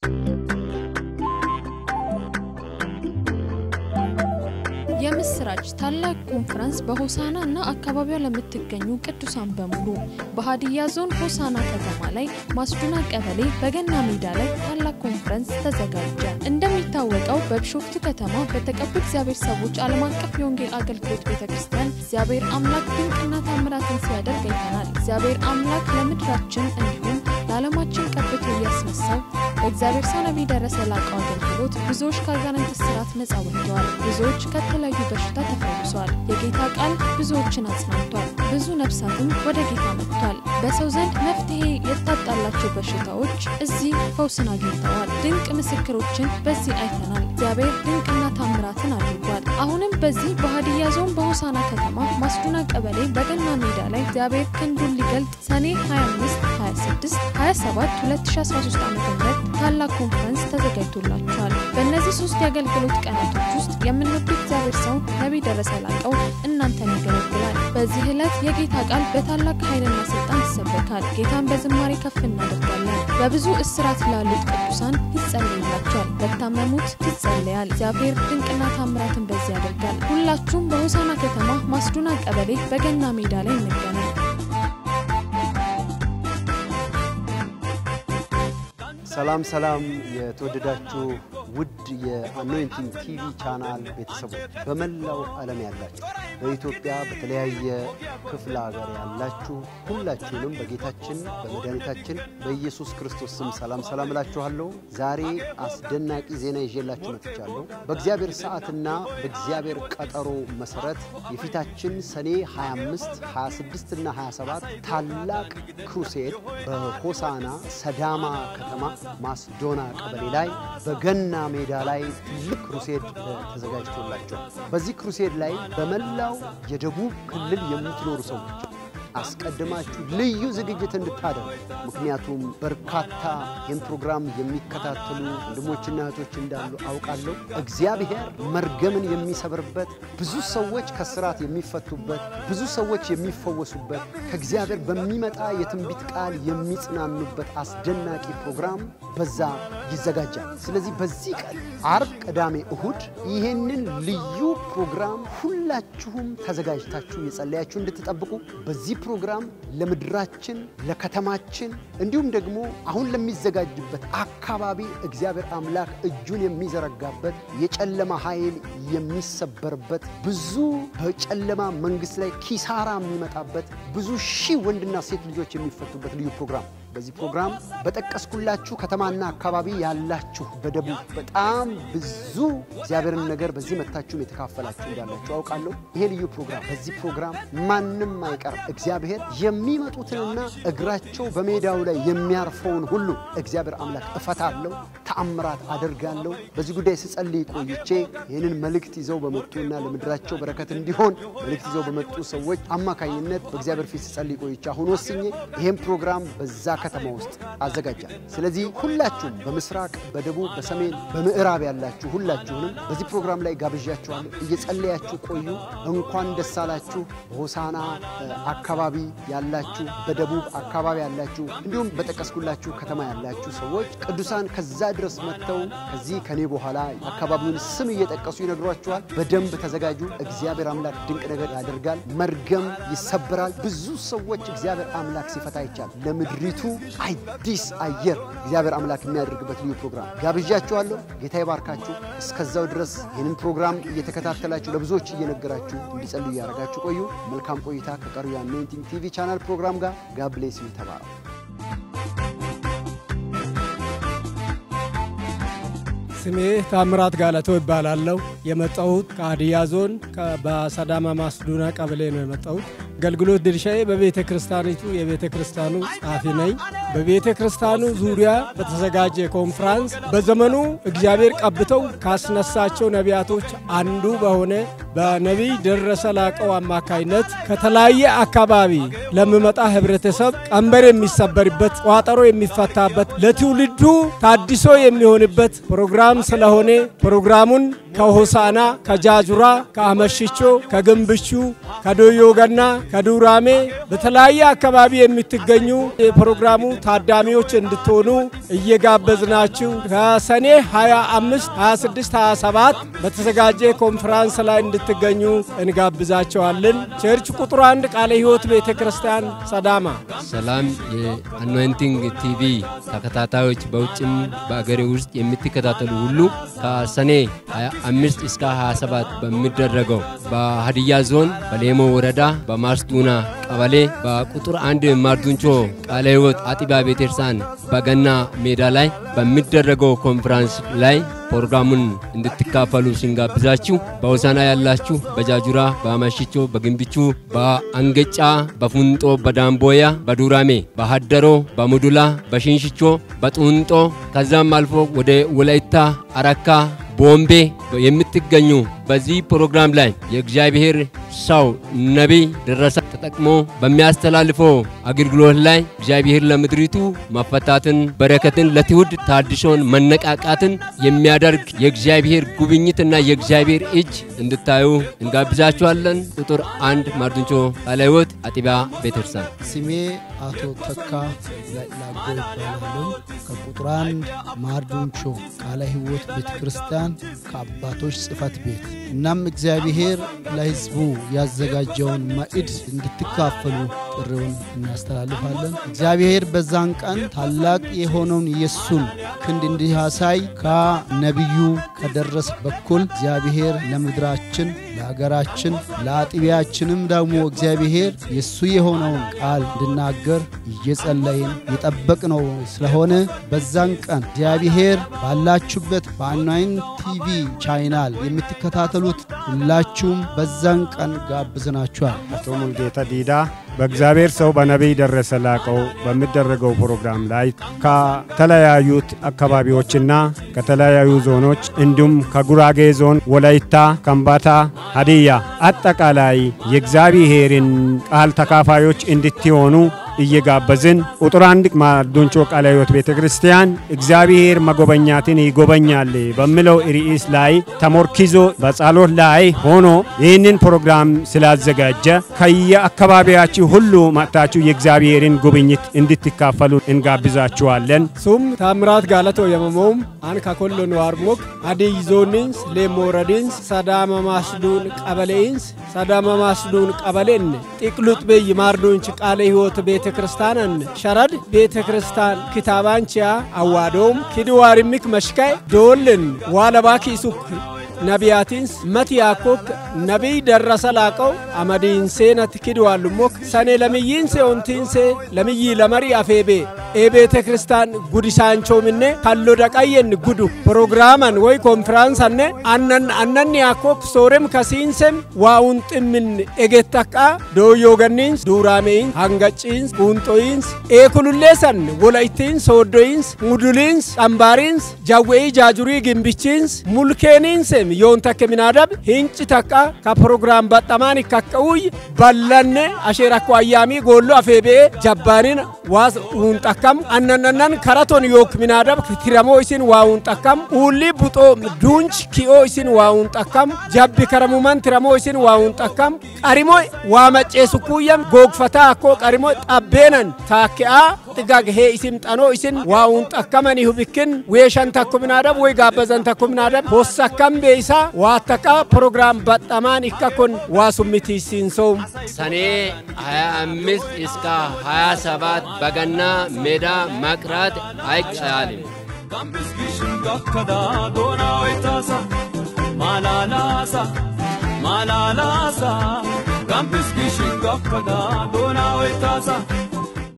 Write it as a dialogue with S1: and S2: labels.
S1: የምስራች ታላቅ ኮንፈረንስ በሆሳና እና አካባቢዋ ለምትገኙ ቅዱሳን በሙሉ በሀዲያ ዞን ሆሳና ከተማ ላይ ማስዱና ቀበሌ በገና ሜዳ ላይ ታላቅ ኮንፈረንስ ተዘጋጀ። እንደሚታወቀው በቢሾፍቱ ከተማ በተቀቡ እግዚአብሔር ሰዎች ዓለም አቀፍ የወንጌል አገልግሎት ቤተ ክርስቲያን እግዚአብሔር አምላክ ድንቅና ታምራትን ሲያደርግ አይተናል። እግዚአብሔር አምላክ ለምድራችን እንዲሁም ለዓለማችን ቀብቶ እያስነሳው በእግዚአብሔር ሰው ነቢይ ደረሰ ላቀው አገልግሎት ብዙዎች ከአጋንንት እስራት ነጻ ወጥተዋል። ብዙዎች ከተለያዩ በሽታ ተፈውሰዋል። የጌታ ቃል ብዙዎችን አጽናንቷል። ብዙ ነፍሳትም ወደ ጌታ መጥቷል። በሰው ዘንድ መፍትሄ የታጣላቸው በሽታዎች እዚህ ፈውስን አግኝተዋል። ድንቅ ምስክሮችን በዚህ አይተናል። እግዚአብሔር ድንቅና ታምራትን አድርጓል። አሁንም በዚህ በሀዲያ ዞን በሆሳና ከተማ ማስዱና ቀበሌ በገና ሜዳ ላይ እግዚአብሔር ክንዱን ሊገልጥ ሰኔ 25 26 27 2013 ዓ ም ታላቅ ኮንፈረንስ ተዘጋጅቶላቸዋል። በእነዚህ ሶስት የአገልግሎት ቀናቶች ውስጥ የምንወዱ እግዚአብሔር ሰው ነቢይ ደረሰ ላቀው እናንተን ያገለግላል። በዚህ ዕለት የጌታ ቃል በታላቅ ኃይልና ስልጣን ይሰበካል። ጌታን በዝማሬ ከፍ እናደርጋለን። በብዙ እስራት ላሉት ቅዱሳን ይጸለይላቸዋል። ለታመሙት ይጸለያል። እግዚአብሔር ድንቅና ታምራትን በዚህ ያደርጋል። ሁላችሁም በሆሳና ከተማ ማስዱና ቀበሌ በገና ሜዳ ላይ እንገናኝ።
S2: ሰላም ሰላም የተወደዳችሁ ውድ የአኖይንቲንግ ቲቪ ቻናል ቤተሰቦች በመላው ዓለም ያላችሁ በኢትዮጵያ በተለያየ ክፍለ ሀገር ያላችሁ ሁላችሁንም በጌታችን በመድኃኒታችን በኢየሱስ ክርስቶስ ስም ሰላም ሰላም እላችኋለሁ። ዛሬ አስደናቂ ዜና ይዤላችሁ መጥቻለሁ። በእግዚአብሔር ሰዓትና በእግዚአብሔር ቀጠሮ መሰረት የፊታችን ሰኔ 25፣ 26 እና 27 ታላቅ ክሩሴድ በሆሳና ሰዳማ ከተማ ማስዶና ቀበሌ ላይ በገና ሜዳ ላይ ትልቅ ክሩሴድ ተዘጋጅቶላቸዋል። በዚህ ክሩሴድ ላይ በመላው የደቡብ ክልል የምትኖሩ ሰዎች አስቀድማችሁ ልዩ ዝግጅት እንድታደርጉ ምክንያቱም በርካታ ይህን ፕሮግራም የሚከታተሉ ወንድሞችና እህቶች እንዳሉ አውቃለሁ። እግዚአብሔር መርገምን የሚሰብርበት፣ ብዙ ሰዎች ከስራት የሚፈቱበት፣ ብዙ ሰዎች የሚፈወሱበት፣ ከእግዚአብሔር በሚመጣ የትንቢት ቃል የሚጽናኑበት አስደናቂ ፕሮግራም በዛ ይዘጋጃል። ስለዚህ በዚህ ቀን አርብ፣ ቅዳሜ፣ እሁድ ይህንን ልዩ ፕሮግራም ሁላችሁም ተዘጋጅታችሁ የጸለያችሁ እንድትጠብቁ በዚህ ፕሮግራም ለምድራችን ለከተማችን እንዲሁም ደግሞ አሁን ለሚዘጋጅበት አካባቢ እግዚአብሔር አምላክ እጁን የሚዘረጋበት የጨለማ ኃይል የሚሰበርበት ብዙ በጨለማ መንግስት ላይ ኪሳራ የሚመጣበት ብዙ ሺህ ወንድና ሴት ልጆች የሚፈቱበት ልዩ ፕሮግራም በዚህ ፕሮግራም በጠቀስኩላችሁ ከተማና አካባቢ ያላችሁ በደቡብ በጣም ብዙ እግዚአብሔርን ነገር በዚህ መታችሁም የተካፈላችሁ እንዳላችሁ አውቃለሁ። ይሄ ልዩ ፕሮግራም በዚህ ፕሮግራም ማንም አይቀርም። እግዚአብሔር የሚመጡትንና እግራቸው በሜዳው ላይ የሚያርፈውን ሁሉ እግዚአብሔር አምላክ እፈታለሁ፣ ተአምራት አደርጋለሁ። በዚህ ጉዳይ ስጸልይ ቆይቼ ይህንን መልእክት ይዘው በመጡና ለምድራቸው በረከት እንዲሆን መልእክት ይዘው በመጡ ሰዎች አማካኝነት በእግዚአብሔር ፊት ስጸልይ ቆይቼ አሁን ወስኜ ይህን ፕሮግራም በዛ ከተማ ውስጥ አዘጋጃል። ስለዚህ ሁላችሁም በምስራቅ፣ በደቡብ፣ በሰሜን፣ በምዕራብ ያላችሁ ሁላችሁንም በዚህ ፕሮግራም ላይ ጋብዣችኋለሁ። እየጸለያችሁ ቆዩ። እንኳን ደስ አላችሁ። በሆሳና አካባቢ ያላችሁ፣ በደቡብ አካባቢ ያላችሁ እንዲሁም በጠቀስኩላችሁ ከተማ ያላችሁ ሰዎች ቅዱሳን ከዛ ድረስ መጥተው ከዚህ ከኔ በኋላ አካባቢውን ስም እየጠቀሱ ይነግሯችኋል። በደንብ ተዘጋጁ። እግዚአብሔር አምላክ ድንቅ ነገር ያደርጋል። መርገም ይሰብራል። ብዙ ሰዎች እግዚአብሔር አምላክ ሲፈታ ይቻል ለምድሪቱ አዲስ አየር እግዚአብሔር አምላክ የሚያደርግበት ልዩ ፕሮግራም ጋብዣችኋለሁ። ጌታ ይባርካችሁ። እስከዛው ድረስ ይህንን ፕሮግራም እየተከታተላችሁ ለብዙዎች እየነገራችሁ እንዲጸልዩ እያደረጋችሁ ቆዩ። መልካም ቆይታ ከቀሩ የአኖይንቲንግ ቲቪ ቻናል ፕሮግራም ጋር ጋብሌስ ተባረ
S3: ስሜ ታምራት ጋለቶ ይባላለሁ። የመጣሁት ከሀዲያ ዞን በሰዳማ ማስዱና ቀበሌ ነው የመጣሁት። አገልግሎት ድርሻዬ በቤተ ክርስቲያኒቱ የቤተ ክርስቲያኑ ጸሐፊ ነኝ። በቤተ ክርስቲያኑ ዙሪያ በተዘጋጀ ኮንፍራንስ በዘመኑ እግዚአብሔር ቀብተው ካስነሳቸው ነቢያቶች አንዱ በሆነ በነቢይ ደረሰ ላቀው አማካይነት ከተለያየ አካባቢ ለሚመጣ ህብረተሰብ ቀንበር የሚሰበርበት፣ ቋጠሮ የሚፈታበት፣ ለትውልዱ ታድሶ የሚሆንበት ፕሮግራም ስለሆነ ፕሮግራሙን ከሆሳና፣ ከጃጁራ፣ ከአመሽቾ፣ ከግንብቹ፣ ከዶዮ ገና፣ ከዱራሜ በተለያየ አካባቢ የምትገኙ የፕሮግራሙ ታዳሚዎች እንድትሆኑ እየጋበዝናችሁ ከሰኔ 25፣ 26፣ 27 በተዘጋጀ ኮንፈራንስ ላይ እንድትገኙ እንጋብዛቸዋለን። ቸርች ቁጥር አንድ ቃለ ሕይወት ቤተ ክርስቲያን ሰዳማ።
S4: ሰላም የአኖይንቲንግ ቲቪ ተከታታዮች በውጭም በአገሬ ውስጥ የምትከታተሉ ሁሉ ከሰኔ 25 እስከ 27 በሚደረገው በሀዲያ ዞን በሌሞ ወረዳ በማስዱና ቀበሌ በቁጥር አንድ ማርዱንቾ ቃለ ሕይወት አጥቢያ ቤተክርስቲያን በገና ሜዳ ላይ በሚደረገው ኮንፈራንስ ላይ ፕሮግራሙን እንድትካፈሉ ስንጋብዛችሁ በሆሳና ያላችሁ በጃጁራ፣ በአማሽቾ፣ በግንብቹ፣ በአንገጫ፣ በፉንጦ፣ በዳምቦያ፣ በዱራሜ፣ በሀደሮ፣ በሙዱላ፣ በሽንሽቾ፣ በጡንጦ ከዛም አልፎ ወደ ወላይታ አረካ ቦምቤ የምትገኙ በዚህ ፕሮግራም ላይ የእግዚአብሔር ሰው ነቢይ ደረሰ ተጠቅሞ በሚያስተላልፈው አገልግሎት ላይ እግዚአብሔር ለምድሪቱ መፈታትን፣ በረከትን፣ ለትውልድ ታድሶን፣ መነቃቃትን የሚያደርግ የእግዚአብሔር ጉብኝትና የእግዚአብሔር እጅ እንድታዩ እንጋብዛችኋለን። ቁጥር አንድ ማርዱንቾ ቃለ ሕይወት አጥቢያ ቤተክርስቲያን
S5: ስሜ አቶ ተካ ላጎ ይባላሉ። ከቁጥር አንድ ማርዱንቾ ቃለ ሕይወት ቤተ ክርስቲያን ከአባቶች ጽሕፈት ቤት። እናም እግዚአብሔር ለሕዝቡ ያዘጋጀውን ማዕድ እንድትካፈሉ ጥሪውን እናስተላልፋለን። እግዚአብሔር በዛን ቀን ታላቅ የሆነውን የእሱን ክንድ እንዲያሳይ ከነቢዩ ከደረስ በኩል እግዚአብሔር ለምድራችን ለሀገራችን ለአጥቢያችንም ደግሞ እግዚአብሔር የእሱ የሆነውን ቃል እንድናገር እየጸለይን የጠበቅነው ስለሆነ በዛን ቀን እግዚአብሔር ባላችሁበት በአናይን ቲቪ ቻይናል የምትከታተሉት ሁላችሁም በዛን ቀን ጋብዘናችኋል።
S6: አቶ ሙልጌታ ዲዳ በእግዚአብሔር ሰው በነቢይ ደረሰ ላቀው በሚደረገው ፕሮግራም ላይ ከተለያዩት አካባቢዎችና ከተለያዩ ዞኖች እንዲሁም ከጉራጌ ዞን፣ ወላይታ፣ ከምባታ፣ ሀዲያ አጠቃላይ የእግዚአብሔርን ቃል ተካፋዮች እንድትሆኑ እየጋበዝን ቁጥር አንድ ማርዱንቾ ቃለ ሕይወት ቤተ ክርስቲያን እግዚአብሔር መጎበኛትን ይጎበኛል በሚለው ርዕስ ላይ ተሞርኪዞ በጸሎት ላይ ሆኖ ይህንን ፕሮግራም ስላዘጋጀ ከየአካባቢያችሁ ሁሉ መጥታችሁ የእግዚአብሔርን ጉብኝት እንድትካፈሉ እንጋብዛችኋለን።
S3: ሱም ታምራት ጋለቶ የመሞም አን ከኮሎ ነዋርሞክ አዲይ ዞኒንስ ሌሞረዲንስ ሰዳመ ማስዱን ቀበሌይንስ ሰዳመ ማስዱን ቀበሌን ጢቅሉጥ ብይ ማርዱንች ቃለ ሕይወት ቤተ ክርስቲያንን ሸረድ ቤተ ክርስቲያን ክታባንቺያ አዋዶም ኪድዋሪሚክ መሽካይ ዶልን ዋለባኪ ሱክ ነቢያቲንስ መቲያኮክ ነቢይ ደረሰ ላቀው አመዲንሴነት ኪድዋሉሞክ ሰኔ ለምይንሴ ኦንቲንሴ ለምይ ለመሪ አፌቤ ኤቤተ ክርስቲያን ጉዲሳንቾምኔ ካሎ ደቀየን ጉዱ ፕሮግራመን ወይ ኮንፍራንሰነ አነን አነን ያኮክ ሶሬም ከሲንሴም ዋውን ጥምን ኤጌተቃ ዶዮገኒንስ ዱራሜይንስ ሃንገጪንስ ቁንጦይንስ ኤኩሉሌሰን ወላይቲንስ ሶዶይንስ ሙዱሊንስ ጠምባሪንስ ጃዌይ ጃጁሪ ግንብቺንስ ሙልኬኒንሴም yoon takke minaadab hinci takka ka prograam baxxamaan ikkaka'uy ballanne asheer akko ayyaamii goollo afeebe'e jabbaanin waas uunxakkam annanannan karaton yook minaadab tiramoo isin waa uunxakkam uulli buxoo duunch ki'oo isin waa uunxakkam jabbi karamuman tiramoo isin waa uunxakkam qarimo waa macceesu kuuyyam googfataa akkoo qarimo xabbeenan taakke'aa xigag hee isin xanoo isin waa uunxakkamani hubikkin weeshan takko minaadab woy gaabbazan takko minaadab hossakkam beeysaa waattaqa ፕሮግራም በጣማን ikkakon waa summitiisiinsoom
S4: ሰኔ 25 እስከ 27 በገና ሜዳ መቅረት አይቻልም።
S7: Gambis gishin gakkada doona waytaasa malalaasa malalaasa Gambis gishin gakkada doona waytaasa